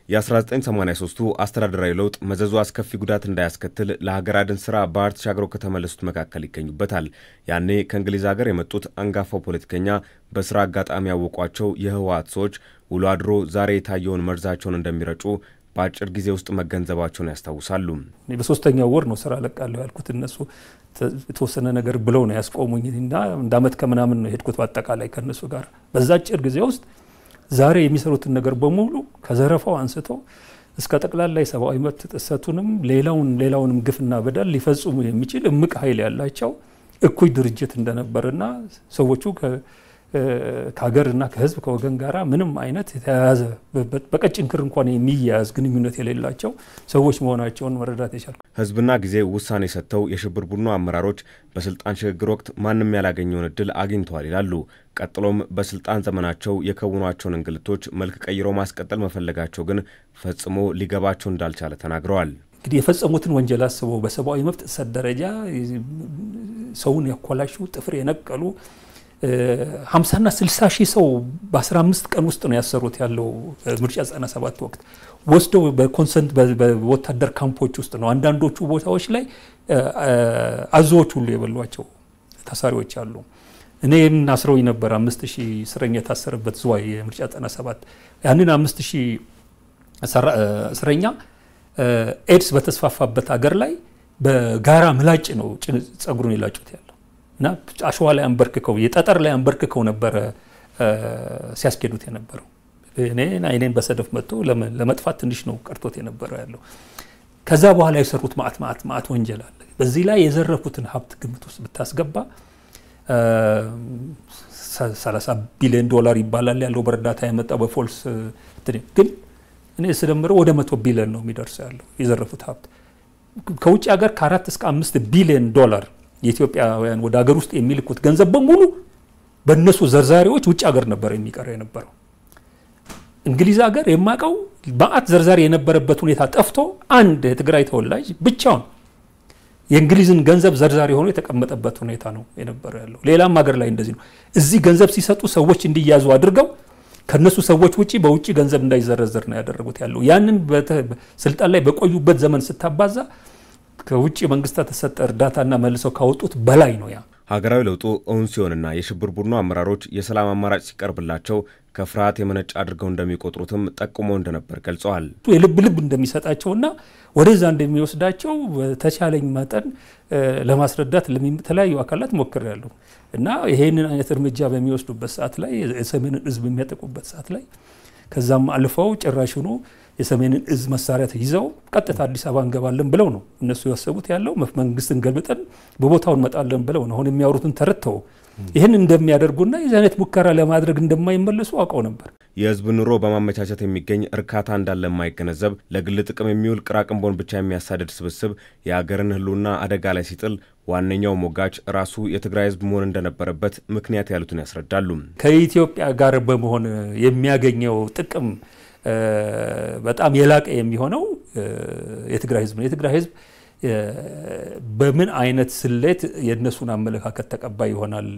የ1983ቱ አስተዳደራዊ ለውጥ መዘዙ አስከፊ ጉዳት እንዳያስከትል ለሀገር አድን ስራ ባህር ተሻግረው ከተመለሱት መካከል ይገኙበታል። ያኔ ከእንግሊዝ ሀገር የመጡት አንጋፋው ፖለቲከኛ በስራ አጋጣሚ ያወቋቸው የህወሓት ሰዎች ውሎ አድሮ ዛሬ የታየውን መርዛቸውን እንደሚረጩ በአጭር ጊዜ ውስጥ መገንዘባቸውን ያስታውሳሉ። በሶስተኛው ወር ነው ስራ ለቃለሁ ያልኩት። እነሱ የተወሰነ ነገር ብለው ነው ያስቆሙኝ እና እንደ አመት ከምናምን ነው የሄድኩት በአጠቃላይ ከእነሱ ጋር በዛ አጭር ጊዜ ውስጥ ዛሬ የሚሰሩትን ነገር በሙሉ ከዘረፋው አንስቶ እስከ ጠቅላላ የሰብአዊ መብት ጥሰቱንም ሌላውን ሌላውንም ግፍና በደል ሊፈጽሙ የሚችል እምቅ ኃይል ያላቸው እኩይ ድርጅት እንደነበርና ሰዎቹ ከሀገርና ከህዝብ ከወገን ጋር ምንም አይነት የተያያዘ በቀጭን ክር እንኳን የሚያያዝ ግንኙነት የሌላቸው ሰዎች መሆናቸውን መረዳት የቻልኩ። ህዝብና ጊዜ ውሳኔ ሰጥተው የሽብር ቡድኑ አመራሮች በስልጣን ሽግግር ወቅት ማንም ያላገኘውን እድል አግኝተዋል ይላሉ። ቀጥሎም በስልጣን ዘመናቸው የከውኗቸውን እንግልቶች መልክ ቀይረው ማስቀጠል መፈለጋቸው ግን ፈጽሞ ሊገባቸው እንዳልቻለ ተናግረዋል። እንግዲህ የፈጸሙትን ወንጀል አስበው በሰብአዊ መብት ጥሰት ደረጃ ሰውን ያኮላሹ፣ ጥፍር የነቀሉ ሀምሳና ስልሳ ሺህ ሰው በ15 ቀን ውስጥ ነው ያሰሩት ያለው ምርጫ 97 ወቅት ወስደው በኮንሰንት በወታደር ካምፖች ውስጥ ነው። አንዳንዶቹ ቦታዎች ላይ አዞዎች ሁሉ የበሏቸው ታሳሪዎች አሉ። እኔም አስረውኝ ነበር። አምስት ሺህ እስረኛ የታሰረበት ዝዋይ የምርጫ 97 ያንን አምስት ሺህ እስረኛ ኤድስ በተስፋፋበት አገር ላይ በጋራ ምላጭ ነው ጸጉሩን የላጩት ያለው እና አሸዋ ላይ አንበርክከው የጠጠር ላይ አንበርክከው ነበረ ሲያስኬዱት የነበረው። እኔ አይኔን በሰደፍ መጥቶ ለመጥፋት ትንሽ ነው ቀርቶት የነበረው ያለው። ከዛ በኋላ የሰሩት ማአት ማአት ማአት ወንጀል አለ። በዚህ ላይ የዘረፉትን ሀብት ግምት ውስጥ ብታስገባ 30 ቢሊዮን ዶላር ይባላል ያለው በእርዳታ የመጣው በፎልስ ግን እኔ ስደምረው ወደ መቶ ቢሊዮን ነው የሚደርሰው ያለው የዘረፉት ሀብት ከውጭ ሀገር ከአራት እስከ አምስት ቢሊዮን ዶላር የኢትዮጵያውያን ወደ ሀገር ውስጥ የሚልኩት ገንዘብ በሙሉ በእነሱ ዘርዛሪዎች ውጭ ሀገር ነበር የሚቀረው የነበረው። እንግሊዝ ሀገር የማውቀው በአት ዘርዛሪ የነበረበት ሁኔታ ጠፍቶ አንድ የትግራይ ተወላጅ ብቻውን የእንግሊዝን ገንዘብ ዘርዛሪ ሆኖ የተቀመጠበት ሁኔታ ነው የነበረው ያለው። ሌላም ሀገር ላይ እንደዚህ ነው። እዚህ ገንዘብ ሲሰጡ ሰዎች እንዲያዙ አድርገው ከነሱ ሰዎች ውጪ በውጭ ገንዘብ እንዳይዘረዘር ነው ያደረጉት ያለው። ያንን ስልጣን ላይ በቆዩበት ዘመን ስታባዛ ከውጭ መንግስታት የተሰጠ እርዳታና መልሰው ካወጡት በላይ ነው ያ። ሀገራዊ ለውጡ እውን ሲሆንና የሽብር ቡድኑ አመራሮች የሰላም አማራጭ ሲቀርብላቸው ከፍርሃት የመነጭ አድርገው እንደሚቆጥሩትም ጠቁመው እንደነበር ገልጸዋል። የልብ ልብ እንደሚሰጣቸውና ወደዛ እንደሚወስዳቸው በተቻለኝ መጠን ለማስረዳት ለተለያዩ አካላት ሞክሬያለሁ እና ይሄንን አይነት እርምጃ በሚወስዱበት ሰዓት ላይ የሰሜንን ህዝብ የሚያጠቁበት ሰዓት ላይ ከዛም አልፈው ጭራሽኑ የሰሜንን እዝ መሳሪያ ይዘው ቀጥታ አዲስ አበባ እንገባለን ብለው ነው እነሱ ያሰቡት ያለው መንግስትን ገልብጠን በቦታው እንመጣለን ብለው ነው። አሁን የሚያወሩትን ተረድተው ይህን እንደሚያደርጉና የዚህ አይነት ሙከራ ለማድረግ እንደማይመለሱ አውቀው ነበር። የህዝብ ኑሮ በማመቻቸት የሚገኝ እርካታ እንዳለ የማይገነዘብ ለግል ጥቅም የሚውል ቅራቅንቦን ብቻ የሚያሳድድ ስብስብ የሀገርን ህልውና አደጋ ላይ ሲጥል ዋነኛው ሞጋች ራሱ የትግራይ ህዝብ መሆን እንደነበረበት ምክንያት ያሉትን ያስረዳሉ። ከኢትዮጵያ ጋር በመሆን የሚያገኘው ጥቅም በጣም የላቀ የሚሆነው የትግራይ ህዝብ ነው። የትግራይ ህዝብ በምን አይነት ስሌት የእነሱን አመለካከት ተቀባይ ይሆናል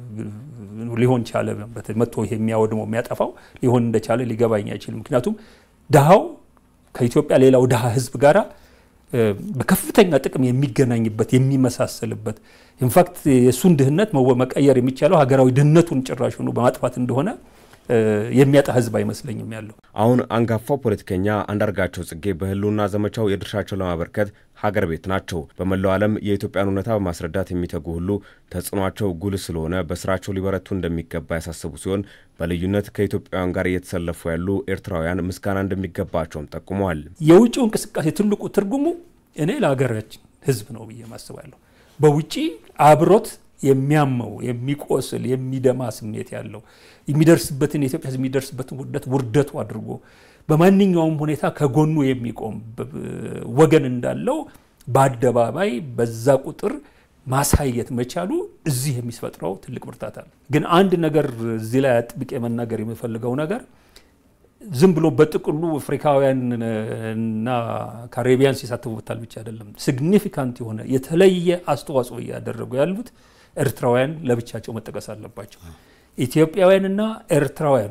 ሊሆን ቻለ መጥቶ ይሄ የሚያወድመው የሚያጠፋው ሊሆን እንደቻለ ሊገባኝ አይችልም። ምክንያቱም ድሃው ከኢትዮጵያ ሌላው ድሃ ህዝብ ጋራ በከፍተኛ ጥቅም የሚገናኝበት የሚመሳሰልበት ኢንፋክት የእሱን ድህነት መቀየር የሚቻለው ሀገራዊ ድህነቱን ጭራሹኑ በማጥፋት እንደሆነ የሚያጣ ህዝብ አይመስለኝም ያለው። አሁን አንጋፋው ፖለቲከኛ አንዳርጋቸው ጽጌ በህልውና ዘመቻው የድርሻቸውን ለማበርከት ሀገር ቤት ናቸው። በመላው ዓለም የኢትዮጵያን እውነታ በማስረዳት የሚተጉ ሁሉ ተጽዕኗቸው ጉልህ ስለሆነ በስራቸው ሊበረቱ እንደሚገባ ያሳስቡ ሲሆን በልዩነት ከኢትዮጵያውያን ጋር እየተሰለፉ ያሉ ኤርትራውያን ምስጋና እንደሚገባቸውም ጠቁመዋል። የውጭው እንቅስቃሴ ትልቁ ትርጉሙ እኔ ለሀገራችን ህዝብ ነው ብዬ ማስባለሁ። በውጭ አብሮት የሚያመው የሚቆስል የሚደማ ስሜት ያለው የሚደርስበትን የኢትዮጵያ ህዝብ የሚደርስበትን ውርደት ውርደቱ አድርጎ በማንኛውም ሁኔታ ከጎኑ የሚቆም ወገን እንዳለው በአደባባይ በዛ ቁጥር ማሳየት መቻሉ እዚህ የሚፈጥረው ትልቅ ብርታት አለ። ግን አንድ ነገር እዚህ ላይ አጥብቄ መናገር የምፈልገው ነገር ዝም ብሎ በጥቅሉ አፍሪካውያን እና ካሪቢያን ሲሳተፉበታል ብቻ አይደለም። ሲግኒፊካንት የሆነ የተለየ አስተዋጽኦ እያደረጉ ያሉት ኤርትራውያን ለብቻቸው መጠቀስ አለባቸው። ኢትዮጵያውያንና ኤርትራውያን ናቸው።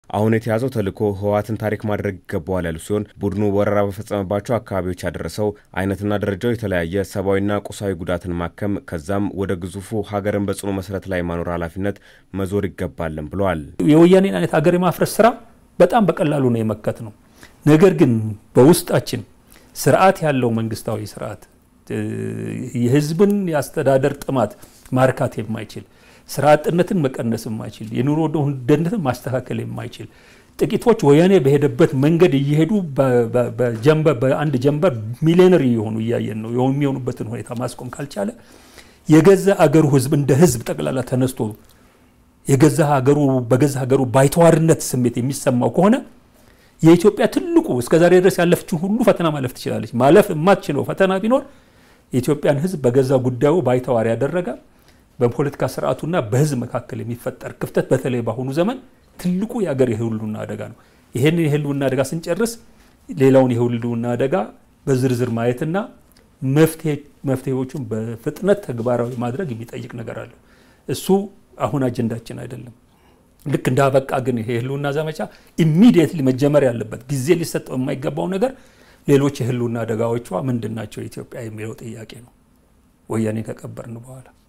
አሁን የተያዘው ተልዕኮ ህወሓትን ታሪክ ማድረግ ይገባዋል ያሉ ሲሆን ቡድኑ ወረራ በፈጸመባቸው አካባቢዎች ያደረሰው አይነትና ደረጃው የተለያየ ሰብአዊና ቁሳዊ ጉዳትን ማከም ከዛም ወደ ግዙፉ ሀገርን በጽኑ መሰረት ላይ ማኖር ኃላፊነት መዞር ይገባልን ብለዋል። የወያኔን አይነት ሀገር የማፍረስ ስራ በጣም በቀላሉ ነው የመከት ነው። ነገር ግን በውስጣችን ስርዓት ያለው መንግስታዊ ስርዓት የህዝብን የአስተዳደር ጥማት ማርካት የማይችል ስራ አጥነትን መቀነስ የማይችል የኑሮ ውድነትን ማስተካከል የማይችል ጥቂቶች ወያኔ በሄደበት መንገድ እየሄዱ በአንድ ጀንበር ሚሊዮነሪ የሆኑ እያየን ነው የሚሆኑበትን ሁኔታ ማስቆም ካልቻለ የገዛ አገሩ ህዝብ እንደ ህዝብ ጠቅላላ ተነስቶ የገዛ ሀገሩ በገዛ ሀገሩ ባይተዋርነት ስሜት የሚሰማው ከሆነ የኢትዮጵያ ትልቁ እስከዛሬ ድረስ ያለፈችን ሁሉ ፈተና ማለፍ ትችላለች። ማለፍ የማትችለው ፈተና ቢኖር የኢትዮጵያን ህዝብ በገዛ ጉዳዩ ባይተዋር ያደረገ በፖለቲካ ስርዓቱና በህዝብ መካከል የሚፈጠር ክፍተት በተለይ በአሁኑ ዘመን ትልቁ የአገር የህልውና አደጋ ነው። ይህንን የህልውና አደጋ ስንጨርስ ሌላውን የህልውና አደጋ በዝርዝር ማየትና መፍትሄዎቹን በፍጥነት ተግባራዊ ማድረግ የሚጠይቅ ነገር አለ። እሱ አሁን አጀንዳችን አይደለም። ልክ እንዳበቃ ግን ይሄ የህልውና ዘመቻ ኢሚዲየትሊ መጀመር ያለበት ጊዜ ሊሰጠው የማይገባው ነገር ሌሎች የህልውና አደጋዎቿ ምንድን ናቸው ኢትዮጵያ የሚለው ጥያቄ ነው ወያኔ ከቀበርን በኋላ